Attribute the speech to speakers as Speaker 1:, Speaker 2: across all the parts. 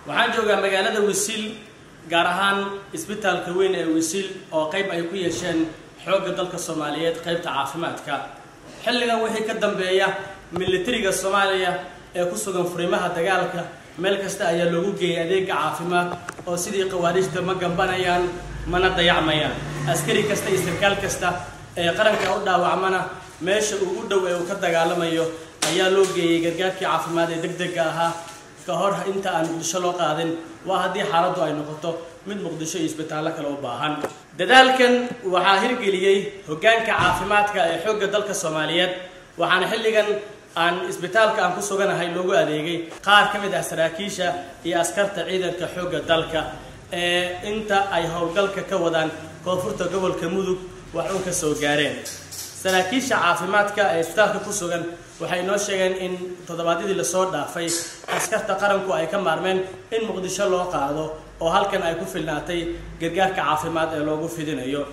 Speaker 1: waxaan joogaa magaalada wisiil gaar ahaan isbitaalka weyn ee wisiil oo qayb ay ku yeesheen xoogga dalka soomaaliyeed qaybta caafimaadka xilligan wixii ka dambeeya militariga soomaaliya ee ku sugan furimaha dagaalka meel kasta ayaa loogu geeyay adeega caafimaad oo sidii khawaarijta ma gambanayaan mana dayacmayaan askari kasta iyo sarkaal kasta ee qaranka u dhaawacmana meesha ugu dhow ee uu ka dagaalamayo ayaa loo geeyey gargaarkii caafimaad ee deg dega ahaa ka hor inta aan muqdisho loo qaadin waa haddii xaaladdu ay noqoto mid muqdisho iyo isbitaallo kale u baahan dadaalkan waxaa hirgeliyey hoggaanka caafimaadka ee xoogga dalka soomaaliyeed waxaana xilligan aan isbitaalka aan ku suganahay loogu adeegay qaar ka mid ah saraakiisha iyo askarta ciidanka xoogga dalka ee inta ay howlgalka ka wadaan koonfurta gobolka mudug wax un ka soo gaareen saraakiisha caafimaadka ee isbitaalka ku sugan waxay inoo sheegeen in toddobaadyadii lasoo dhaafay askarta qaranku ay ka maarmeen in muqdisho loo qaado oo halkan ay ku filnaatay gargaarka caafimaad ee loogu fidinayo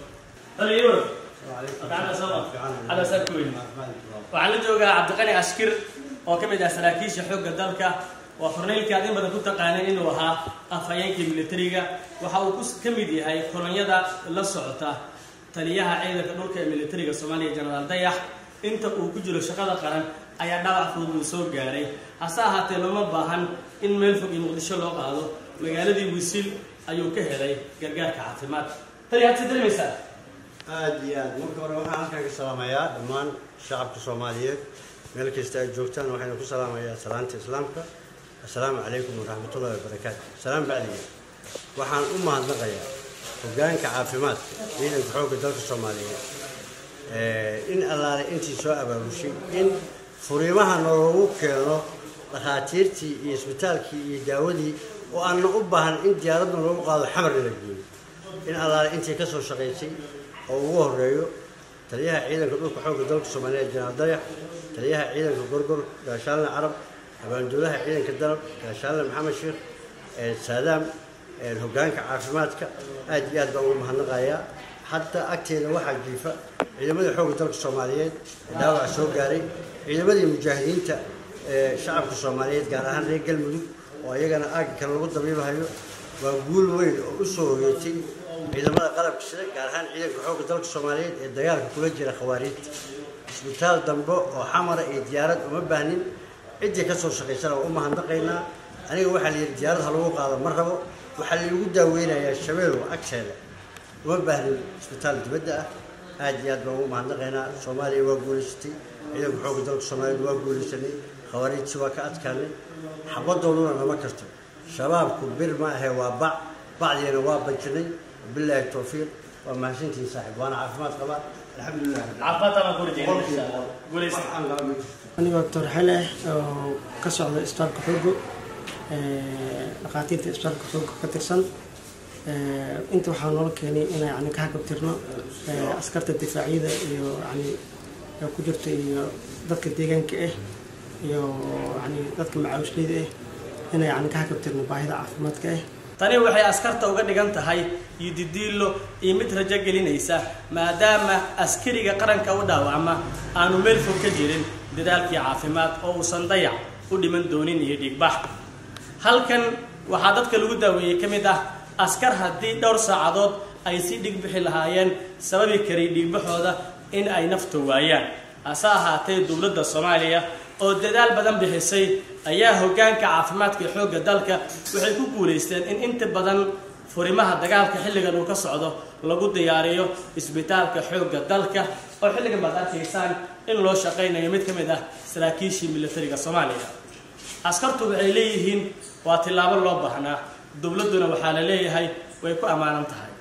Speaker 1: waxaan la joogaa cabdiqani ashkir oo ka mid ah saraakiisha xoogga dalka waa korneylkii aad in badan ku taqaaneen inuu ahaa afhayeenkii militariga waxa uu ka mid yahay kolonyada la socota taliyaha ciidanka dhulka ee militariga soomaaliya jenaraal dayax inta uu ku jiro shaqada qaran ayaa dhaawac fudud uu soo gaaray hase ahaatee looma baahan in meel fog iyo muqdisho loo qaado magaaladii wisiil ayuu ka helay gargaarka caafimaad tali had si daremaysaa
Speaker 2: aada iyo aad marka hore waxaan halkan ka salaamayaa dhammaan shacabka soomaaliyeed meel kasta ay joogtaan waxayna ku salaamayaa salaanta islaamka assalaamu calaykum waraxmatullahi wabarakaatu salaam bacdiga waxaan u mahadnaqayaa hoggaanka caafimaadka ciidanka xoogga dalka soomaaliyeed in allaale intii soo abaabushay in furiimaha naloogu keeno dhakhaatiirtii iyo isbitaalkii iyo daawadii oo aanna u baahan in diyaaradna loogu qaado xamarna la geeyo in allaale intii ka soo shaqaysay oo ugu horeeyo taliyaha ciidanka dhulka xoogga dalka soomaaliyeed janaal dayax taliyaha ciidanka gorgor gaashaalna carab abaanduulaha ciidanka dalab gaashaalna maxamed sheekh saadaam hoggaanka caafimaadka aad iyo aad baan ugu mahadnaqayaa hataa agteeda waxaa jiifa ciidamadii xoogga dalka soomaaliyeed ee dhaawaca soo gaaray ciidamadii mujaahidiinta ee shacabka soomaaliyeed gaar ahaan reer galmudug oo iyagana aagga kale lagu dabiibahayo waa guul weyn oo u soo hogeetay ciidamada qalabka sida gaar ahaan ciidanka xoogga dalka soomaaliyeed ee dagaalka kula jira khawaariijta isbitaal dambe oo xamara iyo diyaarad uma baahnin ciddii ka soo shaqaysana waa u mahadnaqaynaa aniga waxaa la yidhi diyaarad ha lagu qaado ma rabo waxaa lagu daaweynayaa shabeelow agteeda uma baahnin isbitaal dibadda ah aad iyo aad baan ugu mahadnaqaynaa soomaaliya waa guulaysatay ciidanka xoogga dalka soomaaliyeed waa guulaysanay khawaariijsi waa ka adkaanay xabadooduna nama karto shabaabku bir ma ahe waa bac bacdiina waa bajinay bilaahi towfiiq waa mahadsantihin saaxib waana caafimaad qabaa
Speaker 3: anigoo doctor xele oo ka socda isbitaalka xoogo dhakhaatiirta isbitaalka xoogo ka tirsan inta waxaa noola keenay inay yani ka hakabtirno askarta difaacyada iyo yani ku jirta iyo dadka deegaanka ah iyo yani dadka macaawishlayda ah inay yani ka hakabtirno baahida caafimaadka ah
Speaker 1: tani waxay askarta uga dhigan tahay yididiilo iyo mid rajo gelinaysa maadaama askariga qaranka u dhaawacma aanu meel fog ka jirin dadaalkii caafimaad oo uusan dayac u dhiman doonin iyo dhiigbax halkan waxaa dadka lagu daaweeyey ka mid ah askar haddii dhowr saacadood ay si dhig bixi lahaayeen sababi karay dhiigbaxooda in ay nafta waayaan hase ahaatee dowladda soomaaliya oo dadaal badan bixisay ayaa hoggaanka caafimaadka ee xoogga dalka waxay ku guulaysteen in inta badan furimaha dagaalka xilligan uu ka socdo lagu diyaariyo isbitaalka xoogga dalka oo xilligan baad arkaysaan in loo shaqaynayo mid ka mid ah saraakiishii militariga soomaaliya askartu waxay leeyihiin waa tillaabo loo baahnaa dowladduna waxaa la leeyahay way ku ammaanan tahay